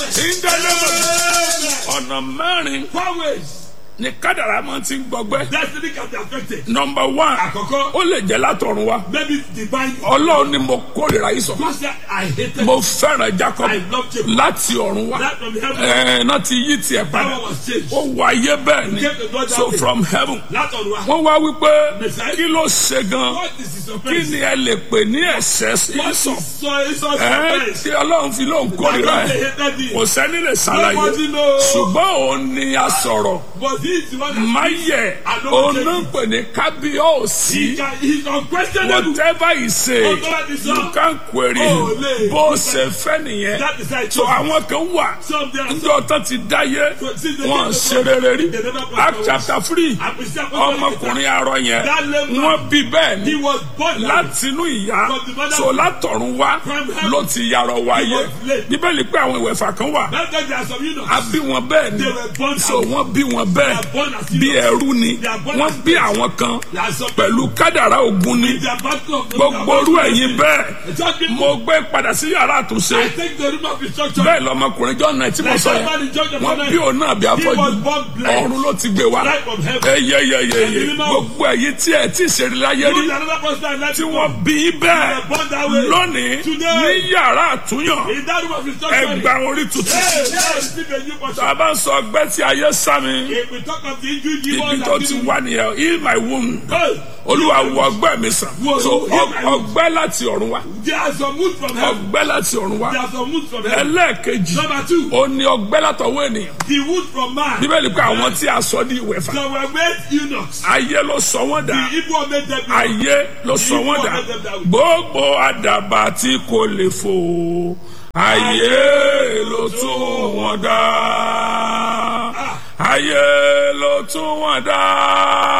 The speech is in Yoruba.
ìdánilẹ́mọ̀ ọ̀nà mẹ́rin Four ways ni kádàrá máa ti ń gbọgbẹ́. destiny can be affected. nọmba one Àkọ́kọ́. ó lè jẹ́ látọ̀run wa Maybe divine. ọlọ́run ni mo kórìíra yìí sọ God said, I hated mo fẹ́ràn Jacob I love Jacob. láti ọ̀run wa That from heaven. ẹ̀ẹ́n náà ti yí tiẹ̀ padà Power was changed. ó wọ ayé bẹ́ẹ̀ ni He came to God that so way. from heaven Látọ̀run wa. wọ́n wá wípé Messiah. kí ló ṣe gan What is his kí offense? ni ẹ lè pè ní ẹ̀ṣẹ̀ What is ìsọ̀ so is so ẹ̀ẹ́n offense? tí ọlọ́run fi lóun kórìíra That's why ẹ̀ they hated him. kò sẹ́ni lè ṣàlàyé Nobody knows. ṣùgbọ́n òun ni a sọ̀rọ̀ But he is the one that máyẹ̀ òun náà ń pè ní kábíyọ̀sí he can, he's unquestionable. whatever he say Ó tó bá ti sọ. you can query Ó lè. bó ṣe fẹ́ nìyẹn That is how it so was. àwọn kan wà Some they are njọ tán ti dáyé So, since they wọn came to ṣe God, rere rí they never got act powers. chapter three Àpèsè àkọ́kọ́ ọmọkùnrin arọ yẹn That lame man. wọn bí bẹ́ẹ̀ He ni was born that way. látinú ìyá From the mother so látọ̀run wá From heaven. ló ti yarọ wáyé was lame. bíbélì pé àwọn ìwẹ̀fà kan wà That's why there are some eunuchs. a bí wọn bẹ́ẹ̀ ni They were born so as- wọ́n bí wọn They bẹ́ẹ̀ are born as bí eunuchs. ẹrú ni They are born wọ́n as bí àwọn kan There are some pẹ̀lú kádàrá ogun ni They are battle of gbogbo orú ẹ̀yin bẹ́ẹ̀ Just people- mo gbé padà sí yàrá àtúnṣe I take the room of instruction. bẹ́ẹ̀ lọmọkùnrin john náà tí mo sọ yẹn wọ́n bí òun náà bí afọ́jú was born blind. ọ̀run ló ti gbé wá Light from heaven. eyeyeyeye gbogbo ẹ̀yin tí ẹ̀ tí ìṣeré láyé You rí are another person that tí left wọ́n bí í bẹ́ẹ̀ You were born that way. lónìí Today. ní yàrá àtúnyàn In that room of instruction. ẹgbà orí tuntun Hey, now receive a new portion. tá a bá ń sọ ọgbẹ́ tí ayé sá mi If we talk of the injury you ibi want tó ti wá nìyẹn heal my wound olúwa wo ọgbẹ́ mi sàn Wo- so heal my wound. ọgbẹ́ láti ọ̀run wá There are some moods from heaven. ọgbẹ́ láti ọ̀run wá There are some moods from heaven. ẹlẹ́ẹ̀kejì Number two, ó ní ọgbẹ́ látọwọ́ ènìyàn the wood from man. bíbélì pé àwọn tí a sọ ní ìwẹ̀fà Some were made eunuchs. ayé ló sọ wọ́n The dà Igbo made them ayé ló sọ wọ́n dà gbogbo àdàbà tí kò lè fò ayé ló tún wọ́n dá ayé ló tún wọ́n dá.